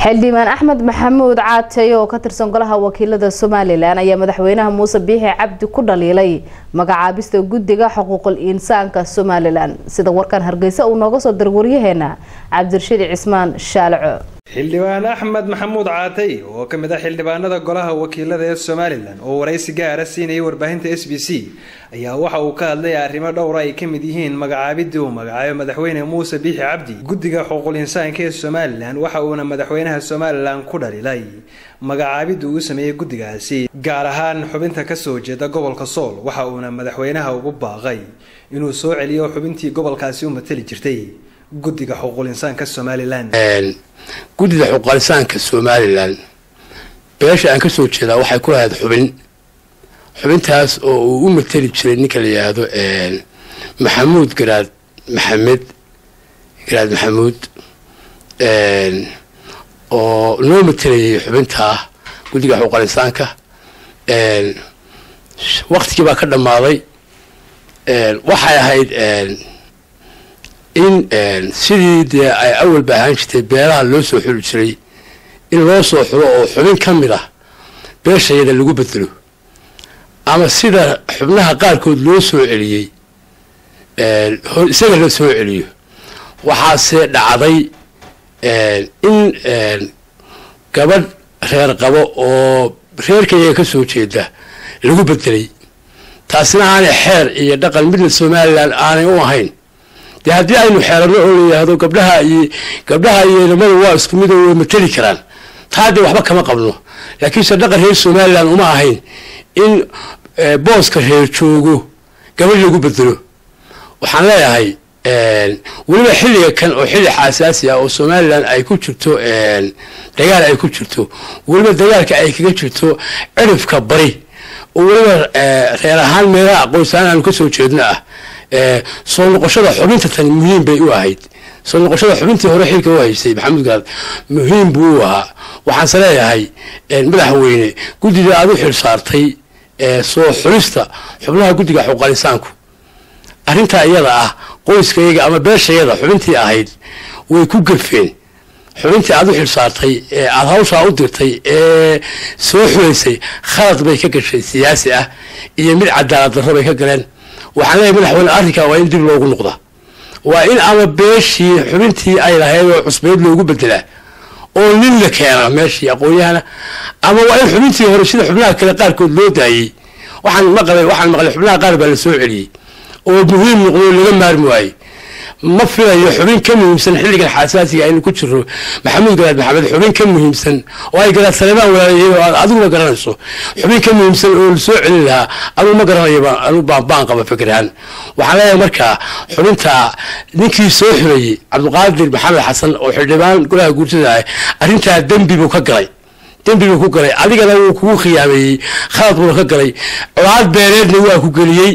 xildhibaan axmed maxamuud caatey oo ka tirsan golaha wakiilada somalilan ayaa madaxweynaha muuse biixi cabdi ku dhaliilay magacaabista guddiga xuquuqul insaanka somalilan sida warkan hargeysa uu nooga soo diray waryaheena cabdirashiid cismaan shaalaco xildhibaan axmed maxamuud caatay oo ka mid ah xildhibaanada golaha wakiilada ee somalilan oo waraysi gaara siinayay warbaahinta s b c ayaa waxa uu ka hadlay arrimo dhowra ay ka mid yihiin magacaabidii uu magacaabay madaxweyne muuse biixi cabdi guddiga xuquuqul insaanka ee somalilan waxa uuna madaxweynaha somalilan ku dhaliilay magacaabidii uu sameeyey guddigaasi gaar ahaan xubinta kasoo jeeda gobolka sool waxa uuna madaxweynaha ugu baaqay inuu soo celiyo xubintii gobolkaasi u matali jirtay guddiga xuquuqul insaanka somalilan guddida xuquuqalisaanka somalilan beesha aan kasoo jeedaa waxay ku lahayd xubin xubintaas oo uu u mateli jiray ninka la yidhaahdo maxamuud garaad maxamed garaad maxamuud oo noo matelayay xubintaa guddiga xuquuqalisaanka waktigii baa ka dhammaaday waxay ahayd in sidii dee ay awalba ahaan jirtay beelaha loo soo xuli jiray in loo soo xulo oo xubin ka mid ah beeshayada lagu bedelo ama sida xubnaha qaarkood loo soo celiyey isaga la soo celiyo waxaase dhacday in gabadh reer qabo oo reerkayaga ka soo jeeda lagu bedelay taasina aanay xeer iyo dhaqan midna somalilan aanay u ahayn dee haddii aynu xeerano oo layidhaahdo gabdhaha iyo gabdhaha iyo inamadu waa isku mid oo way mateli karaan taa dee waxba kama qabno laakiinse dhaqan reer somalilan uma ahayn in booska reer joogo gabadh lagu bedelo waxaan leeyahay weliba xilliga kan oo xilli xaasaasi ah oo somalilan ay ku jirto dagaal ay ku jirto weliba dagaalka ay kaga jirto cirifka bari oo weliba reer ahaan meelaha aqoonsaaan aanu kasoo jeedno ah soo noqoshada xubinta tani muhiim bay u ahayd soo noqoshada xubintii hore xilka u haystay maxamuud garaad muhiim buu u ahaa waxaanse leeyahay madaxweyne guddida aad u xil saartay soo xulista xubnaha guddiga xuquuqalisaanku arrintaa iyada ah qoyskayaga ama beeshayada xubintii ahayd way ku gafeen xubintii aad u xil saartay ee aada hawshaa u dirtay ee soo xulaysay khalad bay ka gashay siyaasi ah iyo mid cadaalad darro bay ka galeen waxaan leeyahay madaxweyne arrinkaa waa in dib loogu noqda waa in ama beeshii xubintii ay lahayd oo cusbeyd loogu bedelaa oo nin la keena meeshii aqoon-yahana ama waa in xubintii hore sida xubnaha kale qaarkood loo daayey waxaan maqlay waxaan maqlay xubnaha qaar baa la soo celiyey oo muhiim noqdo laga maarmi waayey ma filayo xubin ka muhiimsan xilligan xaasaasiga aynu ku jiro maxamuud garaad maxamed xubin ka muhiimsan oo ay garaad saleebaan walaalayay oo aad adiguna garanayso xubin ka muhiimsan oo la soo celin lahaa anugu ma garanayo anu baan qaba fikirhaan waxaan leeyahay markaa xubinta ninkii soo xulayey cabdiqaadir maxamed xasan oo xildhibaan golaha guurtada ah arrintaa dembi buu ka galay dembi buu ku galay adigana wuu kugu khiyaameeyey khalad buuna ka galay colaad beeleedna waa ku geliyey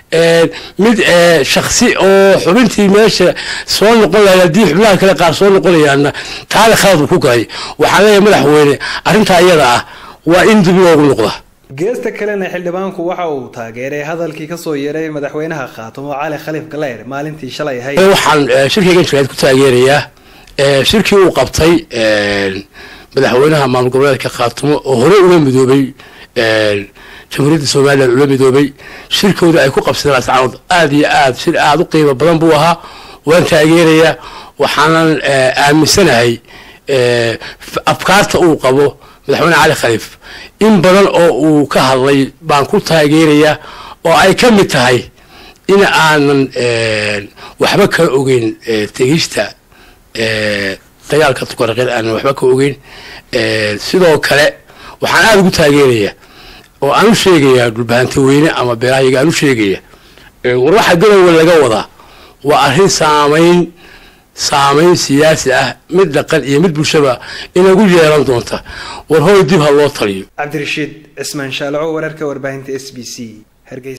mid shaksi oo xubintii meesha soo noqon lahayd haddii xubnaha kale qaar soo noqonayaanna taale khalad uu ku galay waxaan leeyahay madaxweyne arrintaa iyada ah waa in dib loogu noqda geesta kalena xildhibaanku waxa uu taageeray hadalkii kasoo yeeray madaxweynaha khaatumo cali khaliif galeer maalintii shalay ahayd waxaan shirkaygan jiraad ku taageerayaa shirkii uu qabtay madaxweynaha maamul goboleedka khaatumo oo hore uga midoobay jamhuuriyadda somalilan ula midoobay shirkooda ay ku qabsadeen ascaanood aada iyo aad shir aada u qiimo badan buu ahaa waan taageerayaa waxaanan aaminsanahay afkaarta uu qabo madaxweyne cali khaliif in badan oo uu ka hadlay baan ku taageerayaa oo ay ka mid tahay in aanan waxba ka ogeyn tegista dagaalka tukaraqeed aanan waxba ka ogeyn sidoo kale waxaan aada ugu taageerayaa oo aan u sheegayaa dhulbahanta weyne ama beelahayaga aan u sheegaya war waxa garowe laga wadaa waa arrin saamayn saamayn siyaasi ah mid dhaqan iyo mid bulshaba inagu yeelan doonta war hoy dib ha loo taliyo cabdirashiid cismaan shaalaco wararka warbaahinta s b c